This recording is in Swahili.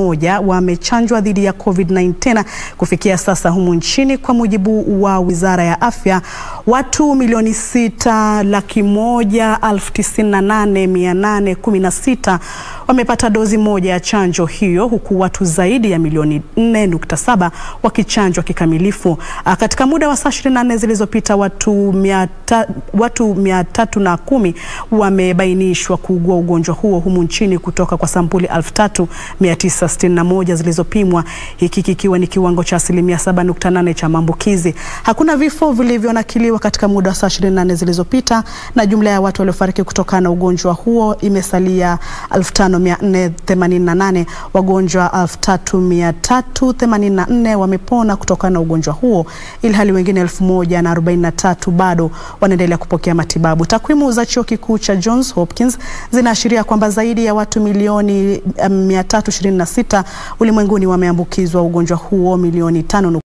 moja wamechanjwa dhidi ya COVID-19 kufikia sasa humu nchini. Kwa mujibu wa Wizara ya Afya, watu milioni sita laki moja elfu tisini na nane mia nane kumi na sita wamepata dozi moja ya chanjo hiyo huku watu zaidi ya milioni 4.7 wakichanjwa kikamilifu. Katika muda wa saa 24 zilizopita watu mia watu mia tatu na kumi wamebainishwa kuugua ugonjwa huo humu nchini kutoka kwa sampuli 3961 zilizopimwa, hiki kikiwa ni kiwango cha asilimia 7.8 cha maambukizi. Hakuna vifo vilivyonakiliwa katika muda wa saa 24 zilizopita, na jumla ya watu waliofariki kutokana na ugonjwa huo imesalia 5488. Wagonjwa 3384 wamepona kutokana na ugonjwa huo, ilhali wengine 1043 bado wanaendelea kupokea matibabu. Takwimu za chuo kikuu cha Johns Hopkins zinaashiria kwamba zaidi ya watu milioni 326 ulimwenguni wameambukizwa ugonjwa huo, milioni tano